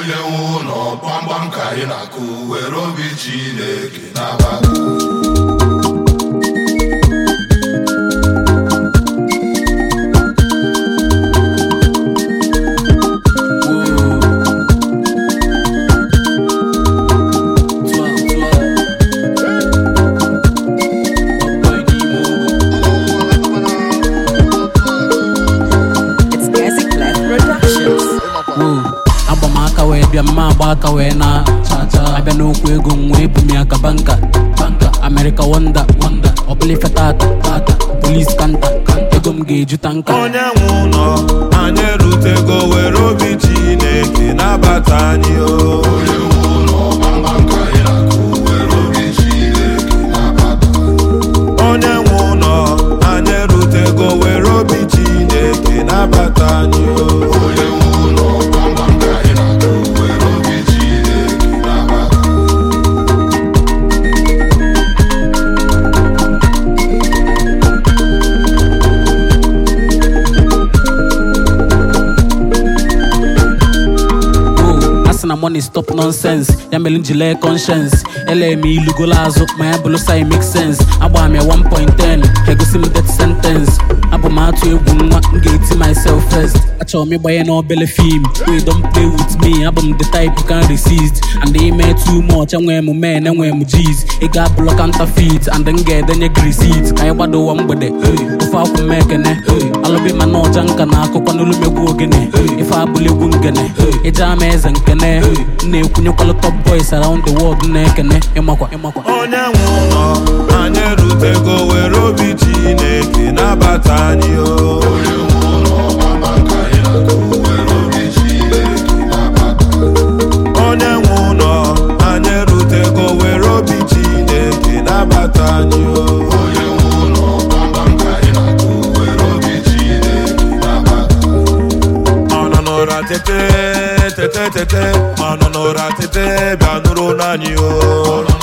onye nwe ụlọ gbamgbam ka anyị na-akụ were obi Chineke nabata It's Gazi Clef Productions. Woo. agba m aka wee bịa mma agba aka wee na abịa n'okwu ego m wee bu m ya ka banka banka America wonder wonder ọbụla ife tata tata polis kanta ego m ga-eju tanka onye nwe ụlọ anyị erutego were obi chineke nabata anyị o onye nwe ụlọ gbamgbam ka anyị na-akụ were obi Chineke nabata onye nwe ụlọ anyị erutego were obi chineke nabata anyị o onye nwe ụlọ gbamgbam ka anyị na-akụ were obi Chineke nabata Oh, asị na money stop nonsense ya mere m ji lee conscience ele m ilugolo azụ ma ya bụrụ sai make sense agba m ya 1.10 egosi m death sentence abụ m atụ egwu nwa m ga-eti myself first achọrọ m ịgbanye n'obele fim wey don play with me abụ m the type you can resist and ime too much enwee m men enwee m g's ị ga-abụlọ counterfeit and m ga-edenye gị receipt ka anyị gbado ụwa mgbede hey, ofe akwụ m ekene hey, alụbi ma na ọja nka na akụkọ n'olumegwu ogene ife abụla egwu ngene ịja ama eze nkene m na-ekwunyekwalụ top boys around the world na-ekene ịmakwa ịmakwa onye nwe ụlọ anyị erutego were obi chineke nabata anyị o onye nwe ụlọ gbamgbam ka anyị na-akụ were obi Chineke nabata onye nwe ụlọ anyị erutego were obi chineke nabata anyị o onye nwe ụlọ gbamgbam ka anyị na-akụ were obi Chineke nabata ọ nọ n'ụra tete tete tete ọ nọ n'ụra tete bịa nụrụ n'anyị o